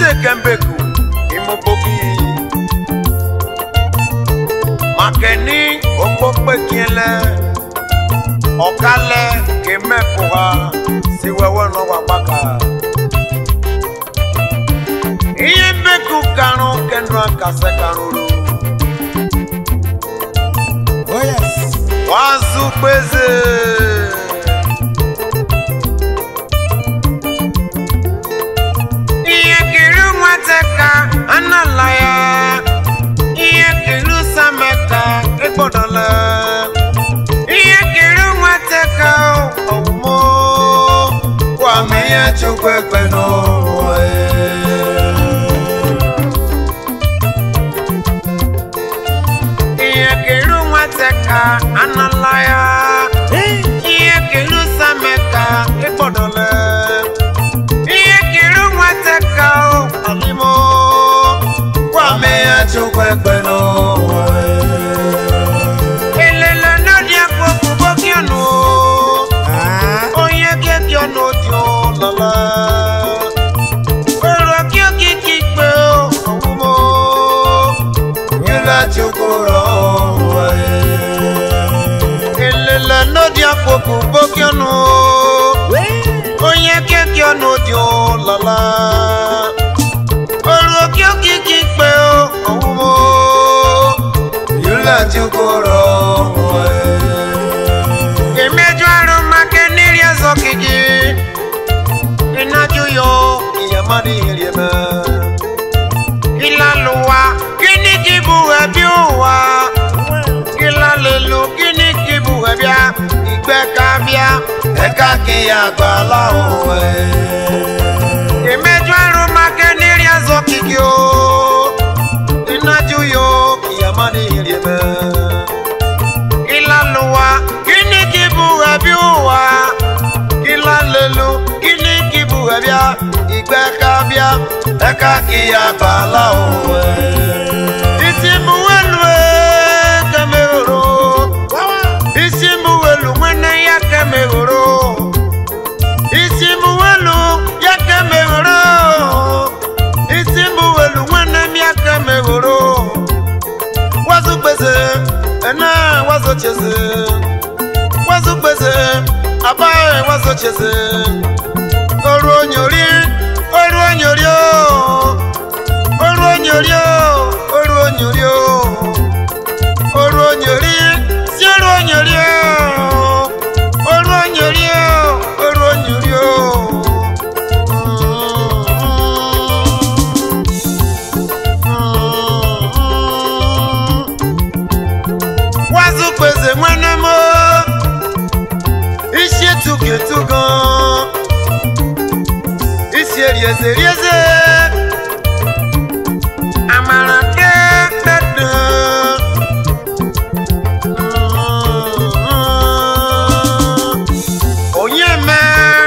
eze kembeku imoboki makeni okpokpekiele ọkalẹ kemepụha si wewe n'ọgwa gbaka ihe mbeku karụ kendu akase karụrụ Oh yes. wazukpeze ihe kiri nwata ka anala ya ihe kiri sameka ịgbọdọla ihe kiri nwata ka ọmụmụ kwame ya chukwu ekpe n'ụwa ihe kiri nwata ka anala ya ihe kiri sameka ịgbọdọla ihe kiri nwata ka ọlịmọ kwame ya chukwu ekpe n'ụwa elele n'ọdị akpọkpụ bọkị ọnụ Ah. onye keke ọnụ dị ụlọla ero kí okike ikpe ọwụmọ yẹlẹ chukwuro elele n'ọdị akpọkpụ bọkị ọnụ onye keke ọnụ dị ụlọla ero kí okike ikpe ọwụmọ yẹlẹ chukwuro Ìmẹ́jọ àrùn mákẹ́ nírí ẹ̀sọ́ kìkì. Inájú yọ ìyàmá ní ìrì mẹ́. Ìlà lù wá, kí ní kí bu ẹbí ò wá? Ìlà lè lù, kí ní kí bu ẹbí á? Ìgbẹ́ ká bíá, ẹ̀ka kí àgbà láwọ̀ ẹ̀. Ìmẹ́jọ àrùn mákẹ́ nírí ẹ̀sọ́ kìkì o. Inájú yọ ìyàmá ní ìrì mẹ́ ìlàlùwà kíní kí bu ẹbí wà ìlàlẹ́lu kíní kí bu ẹbí à ìgbẹ́ kábíà ẹ̀ka kí àgbàlá òwe. ìsìnbùwẹ̀lù ẹ̀ kẹ́mẹ́rò ìsìnbùwẹ̀lù wẹ́nẹ́ yá kẹ́mẹ́rò ìsìnbùwẹ̀lù yá kẹ́mẹ́rò ìsìnbùwẹ̀lù wẹ́nẹ́ yá kẹ́mẹ́rò wazu gbèsè ẹnà wazu chèsè wazu gbèsè abáyé wazu chèsè oru onyori oru onyori o oru onyori o oru onyori o oru onyori si oru onyori o oru onyori o oru onyori o. wazukweze nwanne m isi etugetugo isi erieze rieze amara dededo onye me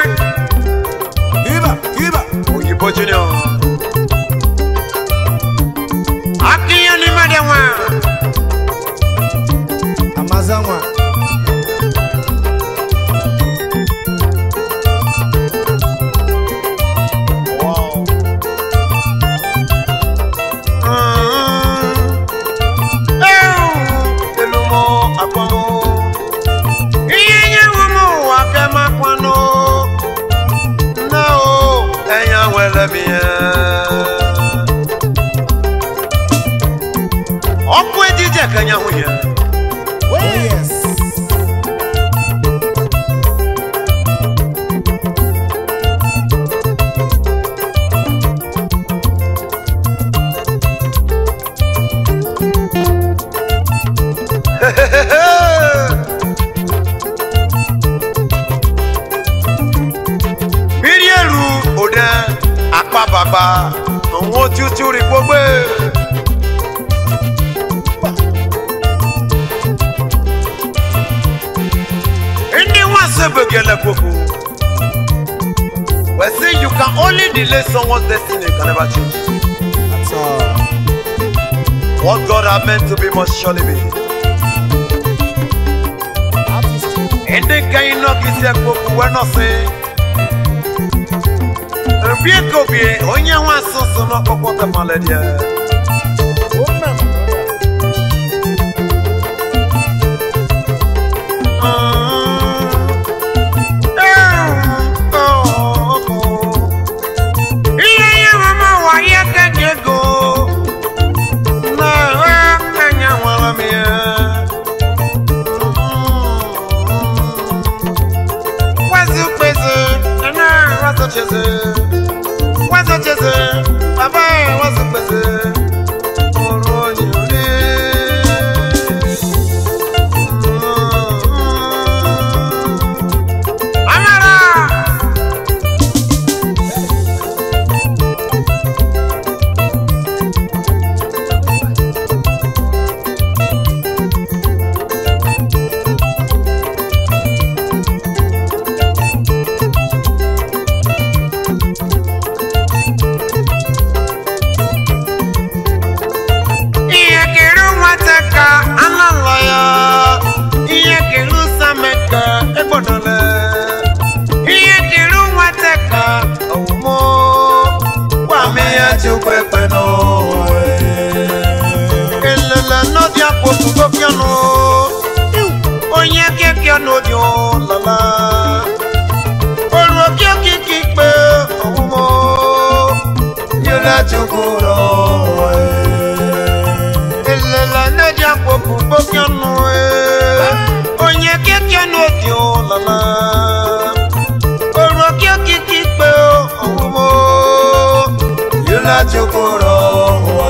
Iba, iba. oyibo junior akiyan ni madewa. Amazanwa. ọkụ ejije kanya nwunye Oh yes. mmiri eru ode akpababa nwa otutu rigbogbe ndị nwa sebegele kwoku we say you can only delay someone's destiny you can never change That's all. what God have meant to be must surely be That is true. ndị nke ịnọ ka isi ekwoku wee nọsị bie ka obie onye nwa asụsụ n'ọkpụkpọ temaledi Woman, ihe ya mama ụwa ya ka dị ego na anya nwere m ya wazi ukpeze na wazocheze wazocheze baba wazi ukpeze ọrụ onye ori Amara! ihe kere nwata ka anala ya ihe kere usame ka egbodole ihe kere nwata ka ọwụmụ gwame ya chukwu ekpe n'ụwa elele n'ọdị akpọpụgo piano onye kekio n'ụdị ụlala oruo oke okike ikpe ọwụmụ yere chukwu n'ụwa elela n'eji akpọpụ kpokiọnụ onye keke n'obi ụlala oru oke okike ikpe ọwụwo yụla chukwuru ụwa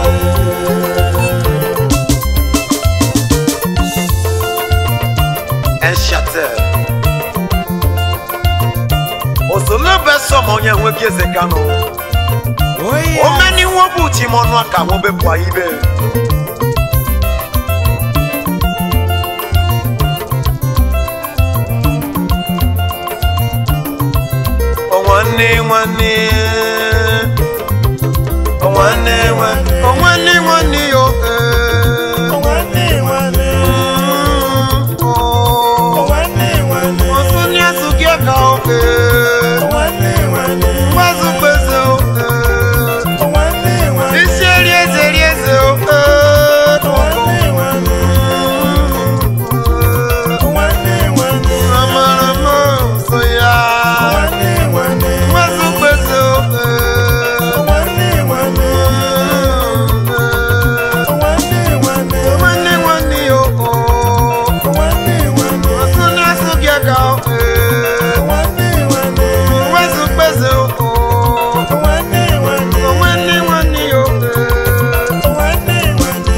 ẹ̀ṣàtẹ̀ òsòlóbẹ̀ sọmọ onye nwoke eze kanu Oh, yes. omeni wọn bụ chimọnụ aka wọn bepụ ibe O nwanne nwanne O nwanne nwanne O nwanne nwanne yo eh. Nwanne, nwanne, Mm, oh. nwanne, nwanne, Osu ni asugi aka oke nwanne, nwanne, Mgbazu gbeze oke nwanne, nwanne, Isi eri eze eri eze oke nwanne, nwanne, nwanne, nwanne, Amara mo so ya nwanne, nwanne, Mgbazu gbeze oke nwanne, nwanne, nwanne, nwanne, Nwanne nwanne yo nwanne, nwanne, Osu ni asugi aka oke nwanne, nwanne, Mgbazu gbeze oke nwanne, nwanne, Nwanne nwanne yo nwanne, nwanne,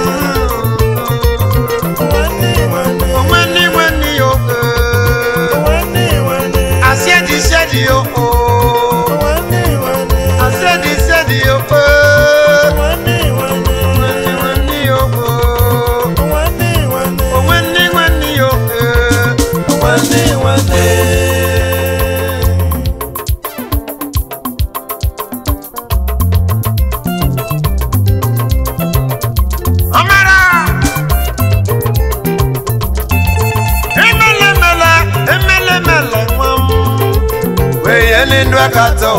nwanne, nwanne, Nwanne nwanne yo nwanne, nwanne, Asiedi siedi yo nwanne, nwanne, Asiedi siedi yo nwanne, nwanne, Nwanne nwanne yo nwanne, nwanne, Nwanne nwanne yo nwanne, nwanne. Amara Emele mele emele mele nwam Weye ni ndụ akatọ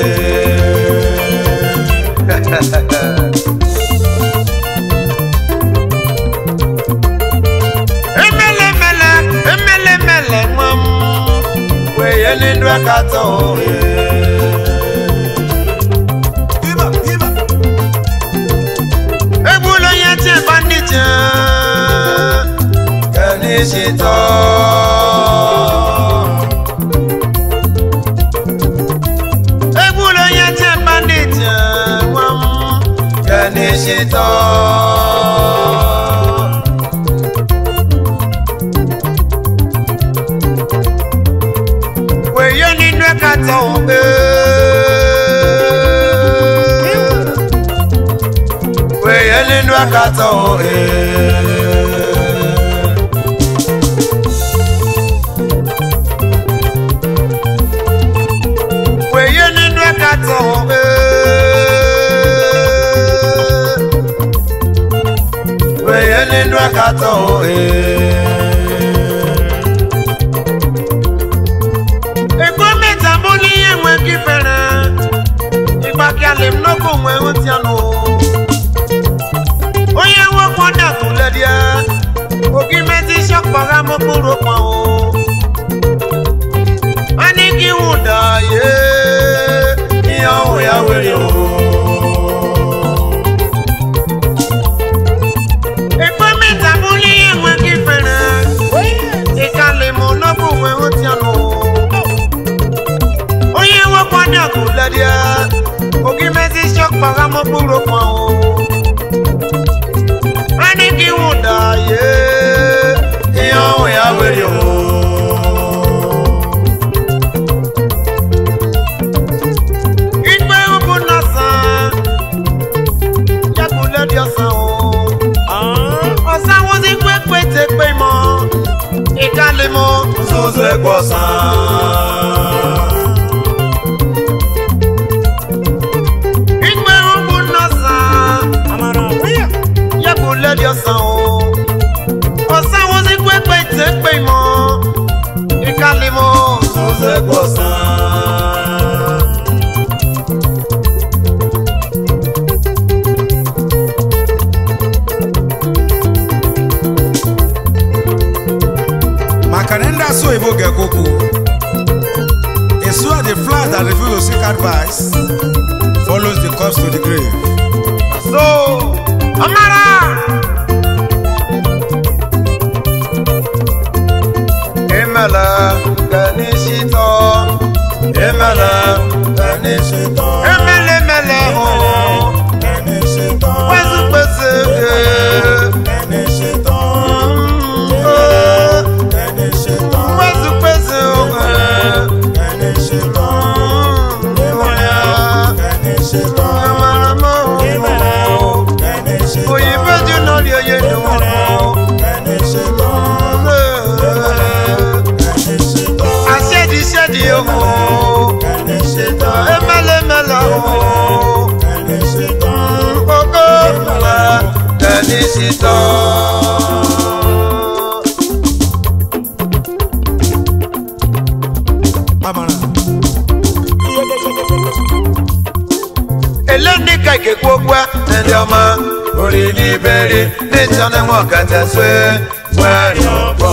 Emele mele emele mele nwam Weye ni ndụ akatọ Iba iba egbula onye tie bandije kanishito egbula onye tie bandije nwam kanishito weye nínú ẹ̀ka tó ń gbé. weye nínú ẹ̀ka tó ń gbé. weye nínú ẹ̀ka tó ń gbé. weye nínú ẹ̀ka tó ń gbé. Èkó mẹ́ta mú ní ẹ̀wọ̀n kí fẹ́ràn. ịkalị m n'oge onwe ntịanụ onye nwoke ọ na-atụledie ogi mezi shọkpọgha mokpụrụ kpọ anyị gị wụda ye ihe ọhụ ya were o ekpemita bụrụ ihe enweghị fere ịkalị m n'oge onwe ntịanụ onye nwoke ọ na-atụledie ogi mezi shọkpọgha mokpụrụ kpọ anyị gị wụda ye ihe ọhụ ya were o Igbe ugwu nọsa ya bụ ledi ọsa o. Ọsa wụzi kwe kwe te kpe mọ. Ịkalị mọ nzuzu egwu ọsa. Igbe ugwu nọsa ya bụ ledi ọsa o. Ọsa wụzi kwe kwe te kpe mọ. Ịkalị mọ nzuzu egwu ọsa. maka na ndị asụ oyibo ga-ekwu okwu a the flat that refuse to seek advice follows the corpse to the grave So, Amara! Emela kanishito, emela kanishito, emele emele ho, wezu pese ke, wezu pese oge, amara mo, oyibo ju nọri oye nu Aṣẹ́di ṣẹ́di oho, emele emele ho. Ogo mma kani sitọ. amara Eleni ka ikekwu okwe ndị ọma ori n'iberi n'ịchọ na nwa ọkacha sue nwere ọgbọ.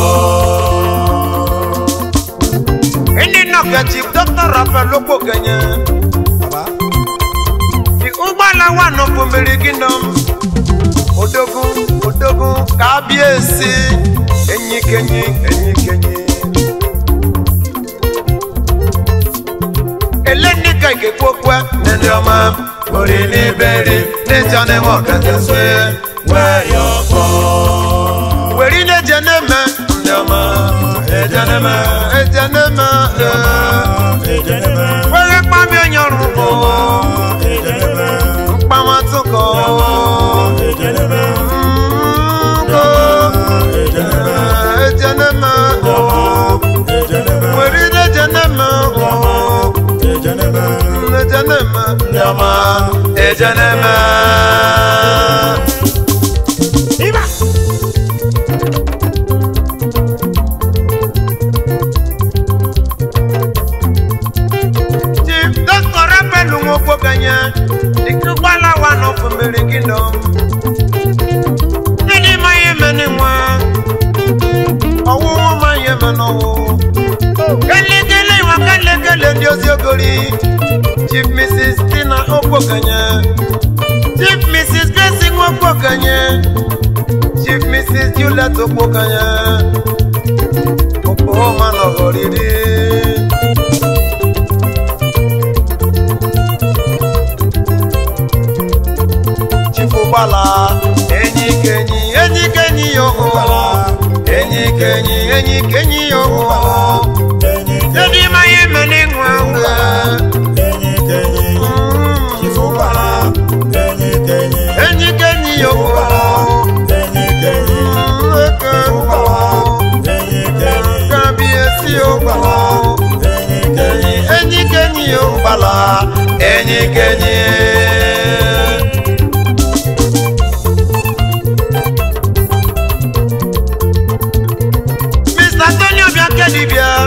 Ndị nnọkọ chief Dr. Raphael Okpokenye baba the ụgbọala wa nọpụ mmiri kingdom odogu odogu ka abịa esi enyi kenyi enyi kenyi eleni ka ikekwu okwe ndị ọma ori n'iberi n'ịchọ na enwe ọkachasị nwere ọkpọ were na-eje na-eme ndị ọma eje na-eme eje na-eme ee. were kpami onye ọrụ bụ mkpamatụkọ nkọ ejeneme were ide ejeneme ejeneme ndịọma ejeneme Chief Dr. Raphael Nwokwokenye dịkụgbala wa n'ofu mmiri kingdom ndị ma ihe meni nwa ọwụwụ ma ihe me n'ọwụ kelekele nwa kelekele ndị ozi ogori Chief Mrs. Tina Okwokenye Chief Mrs. Grace Nwokwokenye Chief Mrs. Juliet Okwokenye Okpoma nọgọrịrị chifugbala enyi kenyi enyi kenyi yoho enyi kenyi enyi kenyi yoho jadi ma ye mene ngwa ngwa enyi kenyi yoho eke kabi esi yoho enyi kenyi yoho gbala enyi kenyi. Mr. Antonio Biakedibia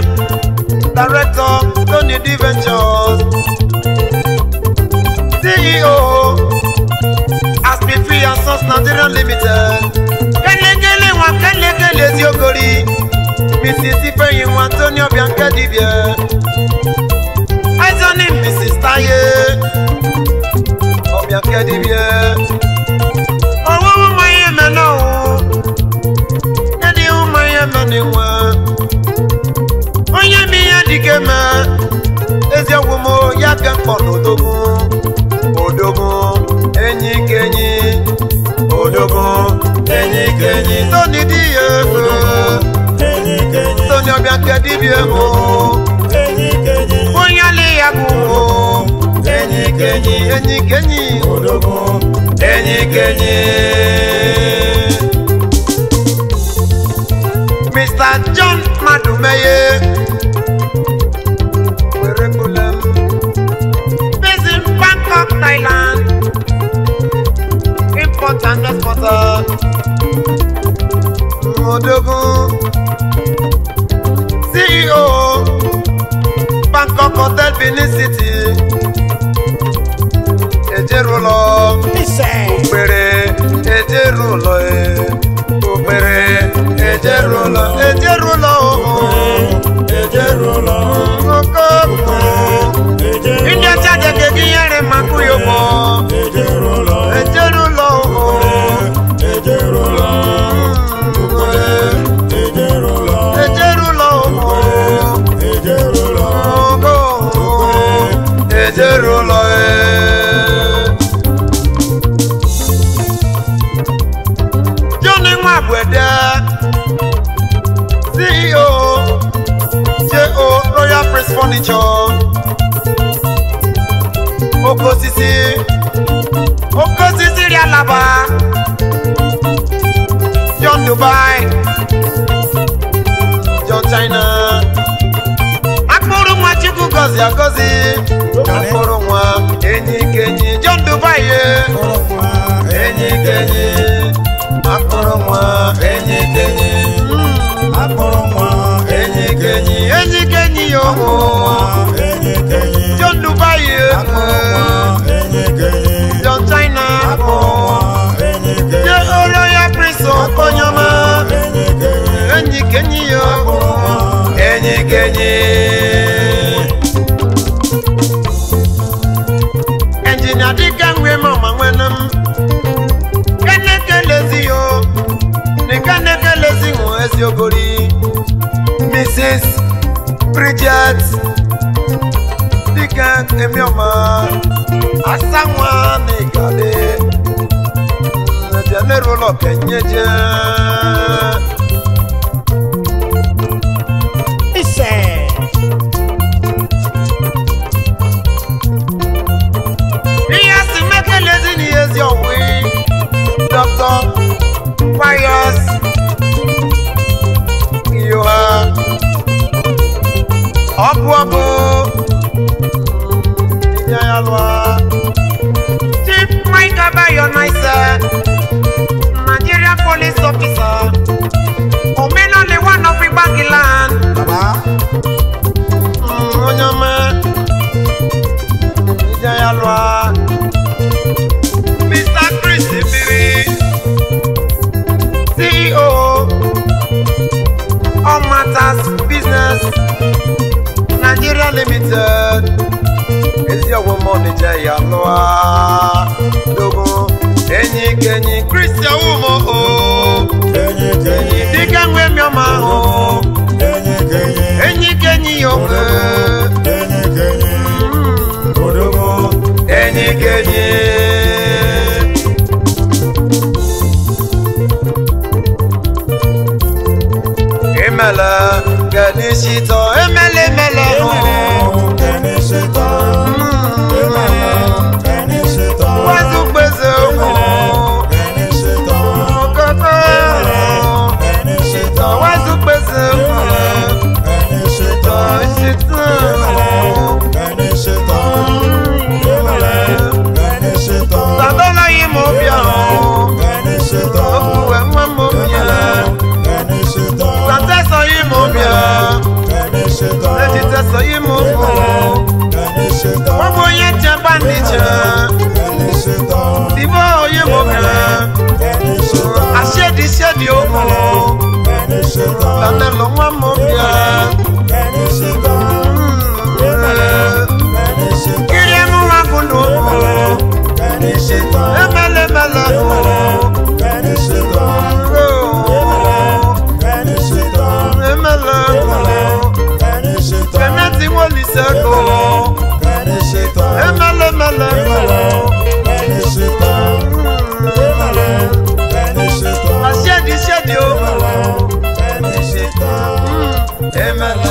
Nigeria Limited. Kelekele nwa kelekele eziokori. Mrs. Ifeyi nwa Antonio Bianca Dibia. Aizoni Mrs. Taye. Ọbianca Dibia. Owó ụmụ ihe mene ọwụ. Kedụ ụmụ ihe mene nwa. Onye mi ihe dịka eme. Eziokwu m ya bịa mkpọ n'odogwu. Odogwu enyi kenyi. Odogwu enyi kenyi. Tony di ya ego. Kenyi kenyi. Tony Ọbianca Dibia ego. Kenyi kenyi. onye alị ya bụ enyi kenyi enyi kenyi Odogwu. enyi kenyi Mr. John Madumeye were kule m based in Bangkok, Thailand import and exporter Odogun CEO Bangkok Hotel Benin City. Ejeru lọ, òpèrè, ejeru lọ, eh. òpèrè, ejeru lọ, ejeru lọ, ooo. Ejerulo. Oko kù. Ndị ọcha jeke gị nyere mmakụ ya ụgbọ. Ejerulo. Ejeru lọ, ooo. Ejerulo. Ejerulo. Ejeru lọ, ooo. Ejerulo. Oko kù. Ejeru lọ, eh. Johnny Nwabwede, CEO, JO Royal Press Furniture, Okosisi, Okosisi Rialaba, John Dubai, John China, Akpụrụ nwa Chukwu gọzi agọzi, Akpụrụ nwa enyi kenyi, John Dubai ye. enyi kenyi akpọrọ nwa enyi kenyi Akpọrọ nwa. enyi kenyi enyi kenyi yo Enyi kenyi. John Dubai ye Enyi kenyi. John China Enyi ye kenyi. oro ya prince okonyoma Enyi kenyi. enyi kenyi yo enyi kenyi engineer dịka nwe mama nwenem kenekelezi yo nikenekelezi nwe eziogori mrs bridget dịka emiọma asanwa n'igade ejenerụlọ kenyeje ihe si mekelezi n'ihe ezi ọwụwe dr pius yoha ọbụ ọbụ inye ya lụa chief mike abayo naise nigeria police officer omenali one of igbagiland Mm, onye ọma inye ya lụa mr chris mmiri ceo all matters business nigeria limited ezi ọgwụmọ n'ije ya lụa dogo enyi kenyi christian wumo o Enyi kenyi. dịka nwe miọma ahụ Enyi kenyi. enyi kenyi ya oke Enyi kenyi. Odogwu. enyi kenyi emele kedishitọ emele emele hụ Ẹni ṣetán. Ẹni ṣetán. wezugbeze hụ Ẹni ṣetán. okoko Ẹni ṣetán. wezugbeze hụ Ẹni ṣetán. oṣitọ Ẹni ṣetán. Ẹni ṣetán. tàdọ́lá yìí mo bíà hụ Ẹni ṣetán. òkúwẹ̀ nwa mo bíà Ẹni ṣetán. tàtẹ́sọ yìí mo bíà Ẹni ṣetán. ètìtẹ́sọ yìí mo bọ̀ Ẹni ṣetán. gbogbo yẹn jẹ bá níjẹ Ẹni ṣetán. ìbò yìí mo bíà Ẹni ṣẹ́di o Kẹ́ni ṣetán. lọ́nà ló wọ́n mú bíà Kẹ́ni ṣetán. Kẹ́ni ṣetán. kiri ẹnu wa kúndùn o Kẹ́ni ṣetán. ẹmẹlẹmẹlẹ o Kẹ́ni ṣetán. Kẹ́ni ṣetán. ẹmẹlẹ o Kẹ́ni ṣetán. kẹ́nẹ́ tí wọ́n lè ṣẹ́kọ̀ Kẹ́ni ṣetán. ẹmẹlẹmẹlẹ o Kẹ́ni ṣetán. Kẹ́ni ṣetán. àṣẹ́di ṣẹ́di o Kẹ́ni ṣetán. ẹmẹlẹ.